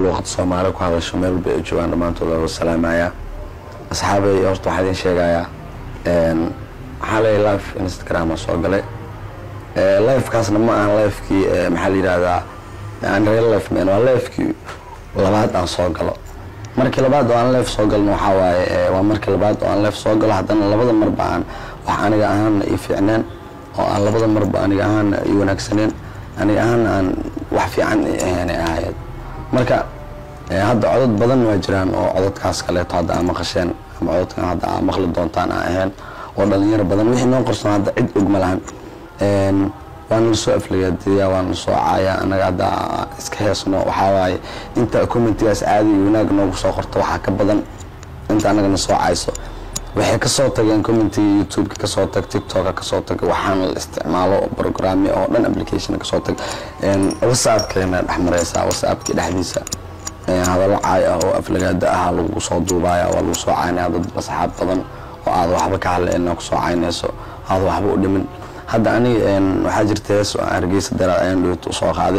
luuqada soomaali ku hadasho meel walba ay joogaan dhammaantood waa salaamaya asxaabay horta waxaa idin sheegayaa waxaa leeyahay live instagram oo soo galay livekaasna ma ahan livekii maxaa la yidhahdaa aan real life man waa livekii labaad aan soo galo markii labaad oo aan live soo galno waxaa waaye waa markii labaad oo aan live soo galo haddana labada marba aan wax aniga ahaana ii fiicneen oo aan labada marba aniga ahaana ii wanaagsaneen aniga ahaana aan wax fiican ahaanay ahaayeen marka hadda codod badan waa jiraan oo cododkaas kaleeto hadda aa maqasheen ama cododkan hadda aa maqli doontaan aa ahayn oo dhalinyaro badan wixii noo qarsoon hadda cid og ma lahan waana lasoo aflagaadeeyaa waana lasoo caayaa anaga hadda iska heesno waxaa waaye inta commentigaas caadi iyo wanaag noogu soo qorto waxaa ka badan inta anagana soo cayso waxay kasoo tageen commentiga youtubeka kasoo tag tiktoka kasoo tag waxaana la isticmaalo programmi oo dhan application kasoo tag whatsappkeena dhex mareysaa whatsappkii dhexdiisa hadallo caay ah oo aflagaada ah lagu soo duubaya waa lagu soo caynaya dad asxaab badan oo aad waxba ka hadleen kusoo caynayso aad waxba u dhimin hadda aniga waxaa jirta hees oo aan hargeysa daraad ayaan dhowt usoo qaade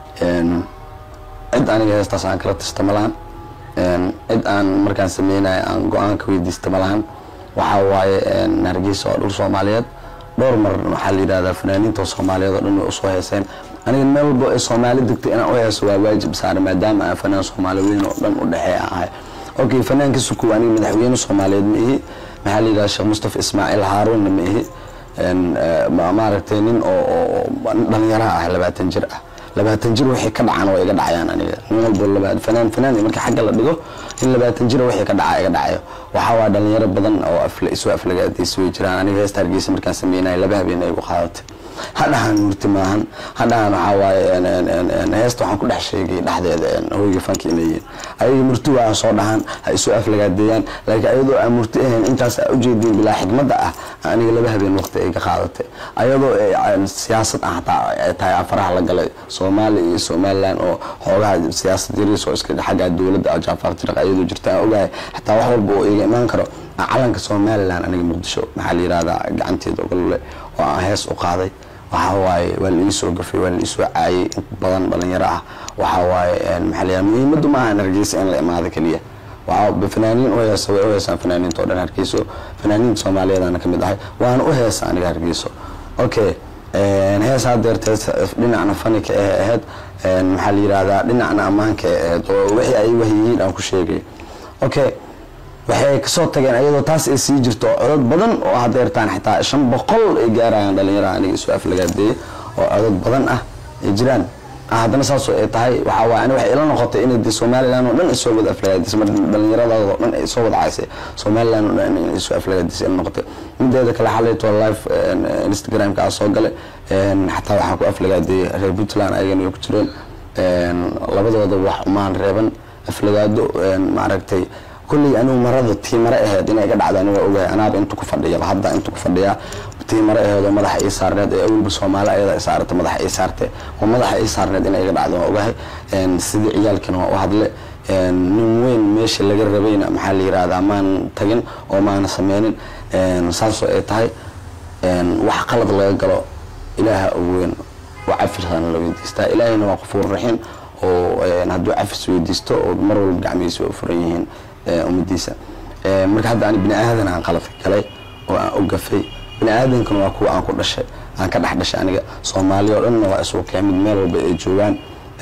cid aniga heestaas aan kala tashta ma lahan cid aan markaan sameynaya aan go-aanka weydiista ma lahan waxaa waaye hargeysa oo dhul soomaaliyeed dhowr mar waxaa la yidhahdaa fanaaniinta soomaaliyeed oo dhan way usoo heeseen aniga meel walbo ay soomaali degtay inaan u heeso waa waajib saare maadaama aan fanaan soomaali weyn oo dhan u dhexeeya ahay okay fanaanka sukuw aniga madaxweyne soomaaliyeed ma ihi maxaa la yidhahdaa sheekh mustafa ismaaciil haaruunna ma ihi maaragtay nin oo dhalinyaraha ah labaatan jir ah labaatan jir waxay ka dhacaan waa iga dhacayaan aniga nin walbo fanaan fanaan marka xagga la dhigo in labaatan jir waxay ka dhacaa iga dhacayo waxaa waa dhalinyaro badan oo isoo aflagaadaysi way jiraan aniga heesta hargeysa markaan sameynayo laba habeen ay igu qaadatay hadhahan murti maahan hadhahan waxaa waaye heesta waxaan ku dhex sheegay dhexdeeda hoyga fanka inay yihiin ayaga murti waa soo dhahan ha isoo aflagaadeeyaan laakiin ayadoo aan murti ahayn intaas aa ujeedin bilaa xigmadda ah aniga laba habeen waqti ay ka qaadatay ayadoo siyaasad ah hataa ay tahay afaraha la galay soomaaliya iyo somaliland oo xoogaha siyaasad yariis oo iska xagga dowladda jaafaar tiraq ayadoo jirta aan ogahay xataa wax walba oo iga imaan karo calanka somaliland aniga muqdisho maxaa la yihahdaa gacanteeda ogolole oo aan hees u qaaday waxaa waaye waa la ii soo gafay waa la ii soo caayay in badan dhalinyaro ah waxaa waaye maxaa la muhiimaddu ma ahan hargeysa in la imaado keliya waxaa fanaaniin u heesa way u heesaan fanaaniinta oo dhan hargeyso fanaaniinta soomaaliyeedana ka mid ahay waana u heesa aniga hargeyso okay hees hadeertee dhinacna fanika ee ahayd maxaa la yihahdaa dhinacna ammaanka ee ahayd oo wixii ay wahyihiin aan ku sheegay okay waxay kasoo tageen ayadoo taas ay sii jirto codod badan oo hadeertaan xitaa shan boqol ay gaarayaan dhalinyaraha aniga isu aflagaadeeye oo codod badan ah ay jiraan haddana saasoo ay tahay waxaa waay ani waxay ila noqotay inay de somaliland oo dhan ay soo wada aflagaadisay mar dhallinyaradaadoo dhan ay soo wada caysay somaliland oo dhan inay soo aflagaadisay ila noqotay mideeda kale xalayto live instagramka aa soo galay xataa waxaan ku aflagaadeeyey reer puntland ayagana way ku jireen labadooda wax umaan reeban aflagaado maaragtay kulley anigu marada tii mare aheyd inay iga dhacda aniga ogahay anaaba intu ku fadhiya hadda intu ku fadhiyaa tii mare aheyd oo madaxa ii saarneed ee awalba soomaali ayada saarata madaxa ii saarte oo madaxa ii saarneed inay iga dhacdo waan ogahay sidii ciyaalkina waa u hadle nin weyn meesha laga rabayna maxaa la yirahdaa maan tagin oo maana sameynin saasoo ay tahay wax qalad laga galo ilaaha weyn waa cafisana la weydiistaa ilaahayna waa qafuur raxiim oo hadduu cafis weydiisto oo mar walba gacmihiisa u furan yihiin ummadiisa marka hadda ani bini aadan aan qalad galay oo aan u gafay bini aadankana waa kuwa aan ku dhashay aan ka dhex dhashay aniga soomaaliya oo dhanna waa isugu keemid meel walba ay joogaan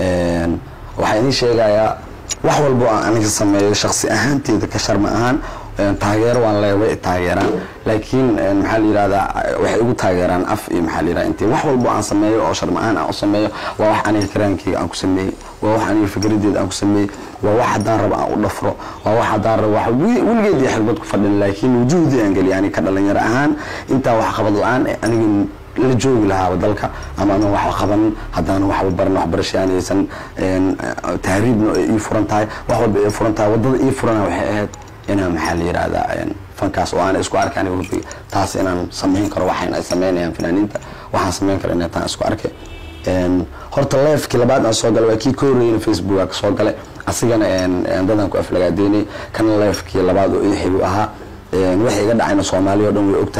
waxaa idiin sheegayaa wax walba oo aan aniga sameeyo shaksi ahaanteeda ka sharma ahaan taageero waan leeya way taageeraan laakiin maxaa la yirahdaa waxay igu taageeraan af iyo maxaa la yirahdaa intii wax walbo aan sameeyo oo sharma-aan aan u sameeyo waa wax aniga karaankeyga aan ku sameeyey waa wax aniga fikradeeda aan ku sameeyey waa wax haddaan rabo aan u dhafro waa wax haddaan rabo wax weligeed iyo xirbad ku fadhin laakiin wujuhdii aan geliya aniga ka dhalinyaro ahaan intaa wax qabad la-aan aniga la joogi lahaaba dalka ama anan waxba qabanin haddaanan waxba baran waxbarasha aanaysan tahriibna ay ii furan tahay wax walba ay furan tahay waddada ii furana waxay ahayd inaan maxaa la yirahdaa fankaas oo aan isku arkaan weliba taas inaan samayn karo waxaan ay sameynayaan fanaaniinta waxaan samayn karo inay taan isku arkay horta leefkii labaad aan soo galay waa kii ka horreeyana facebook aa ka soo galay asigana dadan ku aflagaadeynay kana leefkii labaad oo ixigu ahaa waxay iga dhacayna soomaaliya o dhan way og tahay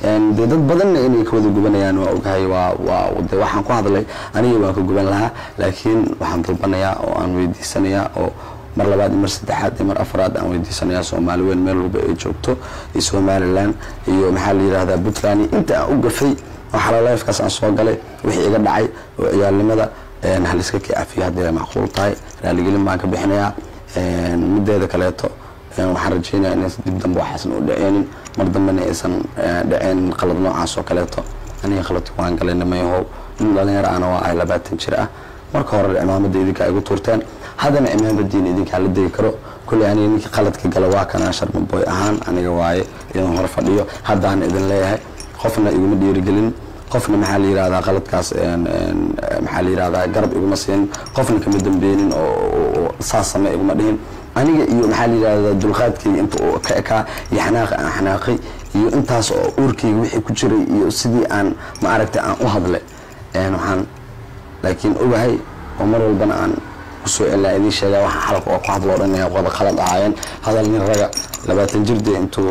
dee dad badanna inay ka wada gubanayaan waa ogahay waa waa de waxaan ku hadlay aniga waan ka guban lahaa laakiin waxaan dalbanayaa oo aan weydiisanayaa oo mar labaad iyo mar saddexaad iyo mar afraad aan weydiisanayaa soomaali weyn meel walba ay joogto iyo somalilan iyo maxaa la yidhahdaa puntland iyo inta aan u gafay xalaleefkaas aan soo galay wixii iga dhacay oo ciyaalnimada haliska ka cafiyo haddii ay macquul tahay raaligelin baan ka bixinayaa mideeda kaleeto waxaan rajeynaya inaysan dib dambe waxaasan u dhaceenin mar dambena aysan dhaceenin qalad noocaas oo kaleeto aniga qaladki waan galay nimayahow nin dhalinyaro ana waa ahay labaatan jir ah marka hore cimaamada idinkaa igu tuurteen haddana cimaamadiina idinkaa la degi karo kulley aniga ninkii qaladka gala waa kanaa sharmaboy ahaan aniga waaye idin hor fadhiyo haddaan idin leeyahay qofna iguma dhiirigelin qofna maxaa la yirahdaa qaladkaas maxaa la yirahdaa garab iguma siinin qofna kama dambeynin oo saas same iguma dhihin aniga iyo maxaa la yirahdaa dulqaadkayga inta uu ka ekaa iyo xanaaqa aan xanaaqay iyo intaas oo uurkayga wixii ku jiray iyo sidii aan ma aragtay aan u hadlay waxaan laakiin ogahay oo mar walbana aan kusoo celaa idiin sheegaa waxaan xalka oo ku hadloo dhan inay wada qalad ahaayeen hadal nin raga labaatan jirde intuu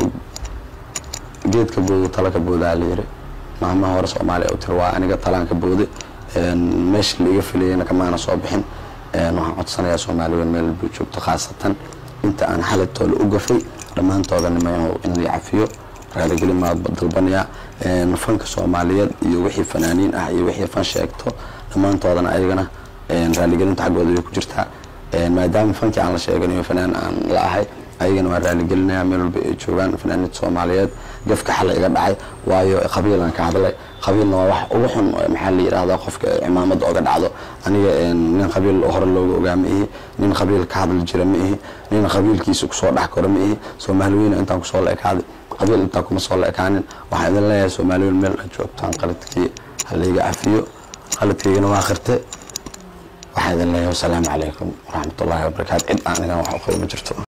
geedka boodo tala ka boodaa la yiri maamaha hore soomaaliya u tiri waa aniga talaan ka booday meesha la iga filayana kamaana soo bixin waxaan codsanayaa soomaali weyn meel walba joogto khaasatan inta aan xalatooda u gafay dhammaantooda nimayahow in la cafiyo raaligelin maa dalbanayaa fanka soomaaliyeed iyo wixii fanaaniin ah iyo wixii fan sheegto dhammaantoodana ayagana raaligelinta xaggooda way ku jirtaa maadaama fankii aan la sheeganayo fanaan aan la ahay ayagana waa raaligelinaya meel walba ay joogaan fanaaniinta soomaaliyeed gafka xalay iga dhacay waayo qabiilaan ka hadlay qabiilna waa wax ugu xun maxaa la yidhahdaa qofka cimaamada oga dhacdo aniga nin qabiil hore looga ogaa ma ihi nin qabiil ka hadli jira ma ihi nin qabiilkiisa kusoo dhex koro ma ihi soomaali weyna intaan kusoo la ekaaday qabiil intaan kuma soo la ekaanin waxaan idin leeyahay soomaali weyn meel aad joogtaan qaladkii halayga cafiyo qaladkaygana waa qirte waxaan idin leeyahay wasalaamu calaykum waraxmatullaahi wabarakaatu cid aan idan wax u qabo ma jirto